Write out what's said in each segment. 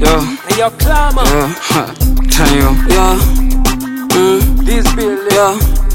Yo, Hey, yo, climber. yo, ha, tell you, yo, mm, This building. yo.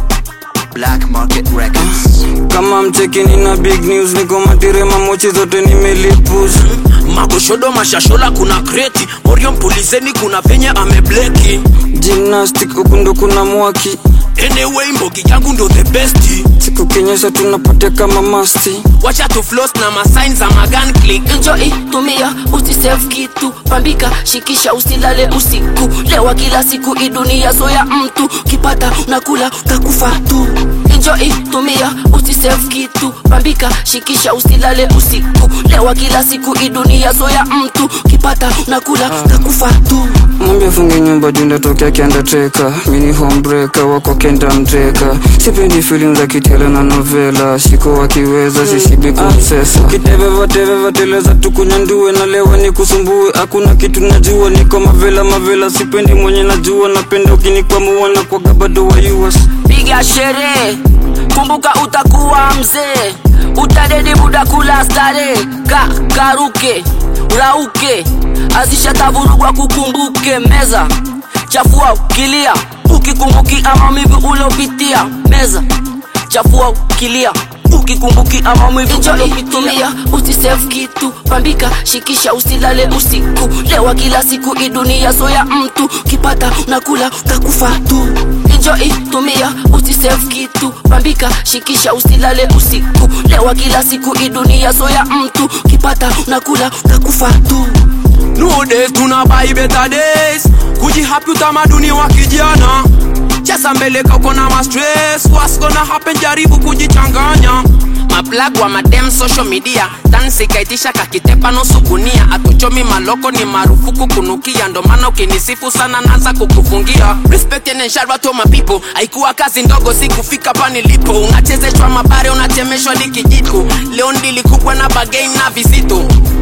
Black Market Records. Kama mcheki nina big news, niko matirema mochi zote nimelipuza. magoshodo mashashola kuna kreti morio mpulizeni kuna venye amebleki Gymnastic huku ndo kuna mwaki, anyway mbogi yangu ndo the best siku kenyesha tunapotea kama masti. wacha tu floss na masign za magan click enjoy tumia usisave kitu pambika shikisha usilale usiku lewa kila siku hii dunia zoya mtu kipata unakula utakufa tu enjoy tumia usisave kitu pambika shikisha usilale usiku lewa kila siku hii dunia zoya mtu kipata unakula utakufa tu Mwambie funge nyumba juu ndatokea kiandateka mini homebreaker wako kenda mteka sipendi filim za kitele na novela shiko wakiweza sishibi kumsesa kiteveva teveva teleza tukunyandue na lewa ni kusumbue hakuna kitu najua niko mavela mavela sipendi mwenye najua napenda ukinikwamua na kwaga bado wa US piga sherehe kumbuka utakuwa mzee utadedi muda kula stare ka karuke rauke azishatavurugwa kukumbuke meza chafua ukilia ukikumbuki amamivi ulopitia meza chafua ukilia ukikumbuki amamivi ulopitia usisave kitu pambika shikisha usilale usiku lewa kila siku hii dunia zoya mtu kipata unakula utakufa tu enjoy tumia usisave kitu pambika shikisha usilale usiku lewa kila siku hii dunia zoya mtu kipata unakula utakufa tu no days tuna buy better days kujihapi utamaduni wa kijana cheza mbele kako na mastress what's gonna happen jaribu kujichanganya maplag wa madem social media dansi kaitisha kakitepa nusu gunia atuchomi maloko ni marufuku kunukia ndo maana ukinisifu sana naanza kukufungia respect and shout to my people haikuwa kazi ndogo si kufika pa nilipo unachezeshwa mabare unachemeshwa likijiko leo ndili kubwa na bagain na vizito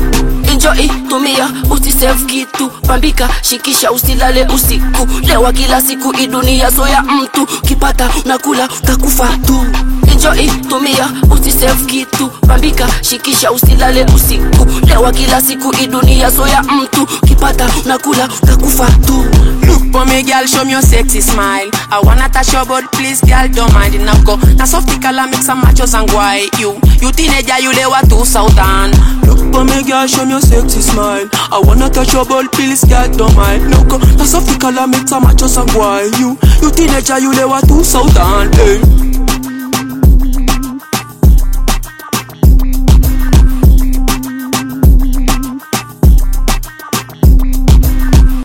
enjoy tumia usisave kitu pambika shikisha usilale usiku lewa kila siku hii dunia zoya mtu kipata unakula utakufa tu enjoy tumia usisave kitu pambika shikisha usilale usiku lewa kila siku hii dunia zoya mtu kipata unakula utakufa tu Look for me, girl, show me your sexy smile. I wanna touch your body, please, girl, don't mind it now. Go, na softy color mix some machos and guay. You, you teenager, you lewa to southern. Look for me, girl, show me your sexy smile. I wanna touch your body, please, girl, don't mind. Now go, na softy color mix some machos and guay. You, you teenager, you lewa to southern. Hey.